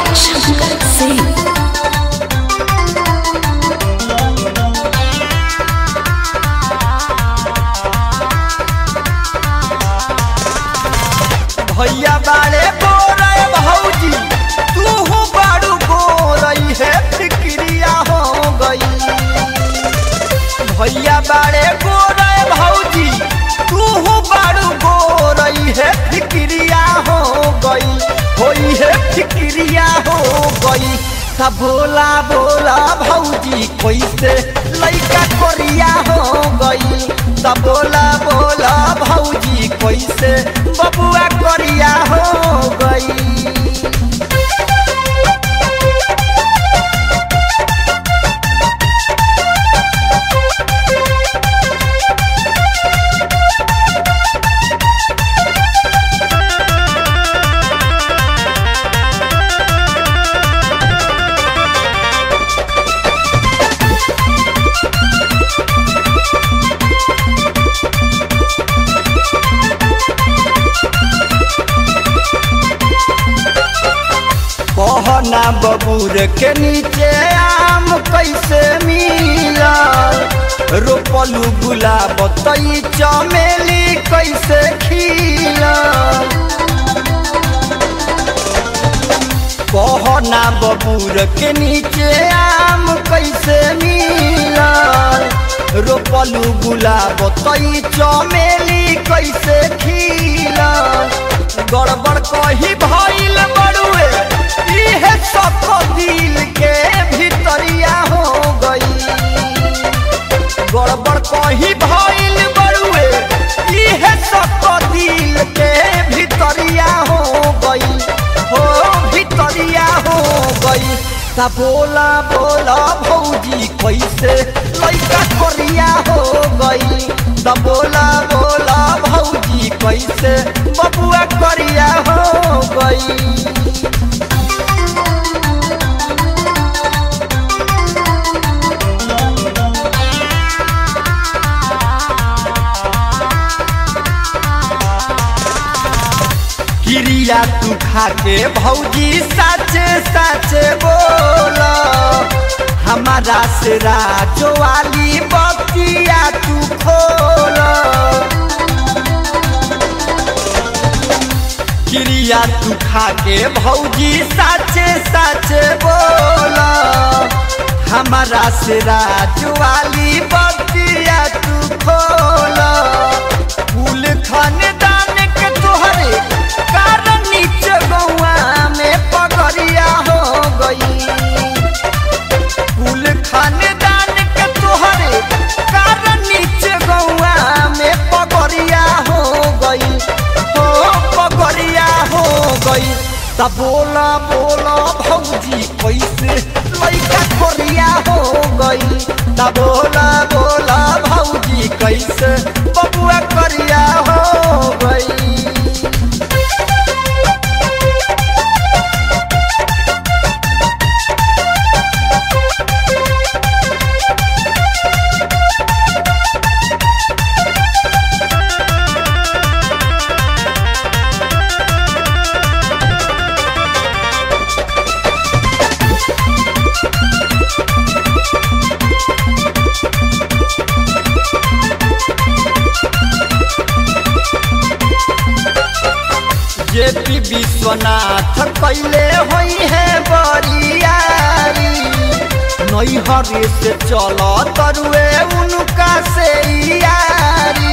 शंकर सिंह भैया बाड़े गोरे भौजी तू बाड़ू गोरई है फिक्रिया हो गई भैया बाड़े गोरे भौजी तू बाड़ू गोरई है फिक्रिया हो गई होई है फिक्रिया हो गई ता भोला भोला भौजी कैसे लइका कोरिया हो गई ता भोला भोला भौजी कैसे बबुआ कोरिया हो गई कहना बबूर के नीचे आम कैसे मिला रोपलू गुलाब तई चमेली कैसे खिला कहना बबूर के नीचे आम कैसे मिला रोपलू गुलाब तई चमेली कैसे खिला गड़बड़ कही भइल बड़ुए इहे सब दिल के भितरिया हो गई गड़बड़ कही भइल बड़ुए इहे सब दिल के भितरिया हो गई हो भितरिया हो गई ता बोला बोला भौजी कैसे लइका कोरिया हो गई ता बोला बोला भौजी कैसे बबुआ कोरिया हो गई क्रिया तू खाके भौजी साचे साचे बोल हमारा से राजो वाली बतिया तू खोल क्रिया तू खाके भौजी साचे साचे बोल हमारा से राजो वाली बतिया तू खोल फूल खानदान के तोहरे कारण नीचे गौआ में पगड़िया हो गई फूल खानदान के तोहरे कारण नीचे गौआ में पगड़िया हो गई हो पगड़िया हो गई तब बोला बोला भौजी कैसे लइका कोरिया हो गई तब बोला बोला भौजी कैसे बबुआ करिया हो गई जेपी विश्वनाथ कैले होई है बरियारी नैहरे से चल तरुए उनका से यारी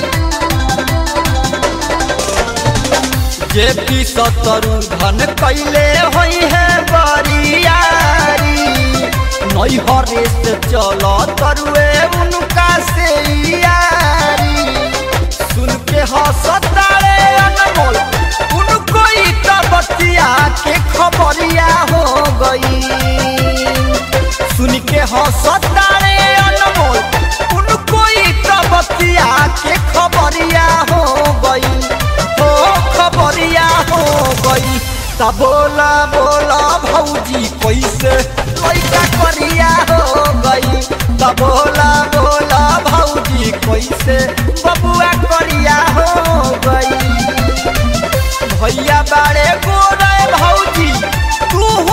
जेपी सतरु धन कैले होई है बरियारी नैहरे से चल तरुए उनका से यारी सुन के हंसतारे अनमोल उनको ही तो बतिया के खबरिया हो गई सुन के हंसतारे अनमोल उनको ही तो बतिया के खबरिया हो गई हो खबरिया हो गई ता बोला बोला भौजी कैसे लइका करिया हो गई ता बोला बोला भौजी कैसे बबुआ करिया हो गई भैया बाड़े गोरे भौजी तू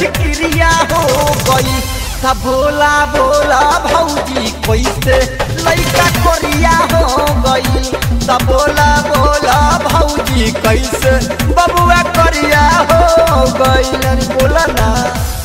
फिक्रिया हो गई सब भोला भोला भौजी कैसे लैका कोरिया हो गई सब भोला भोला भौजी कैसे बबुआ करिया हो गई बोला ना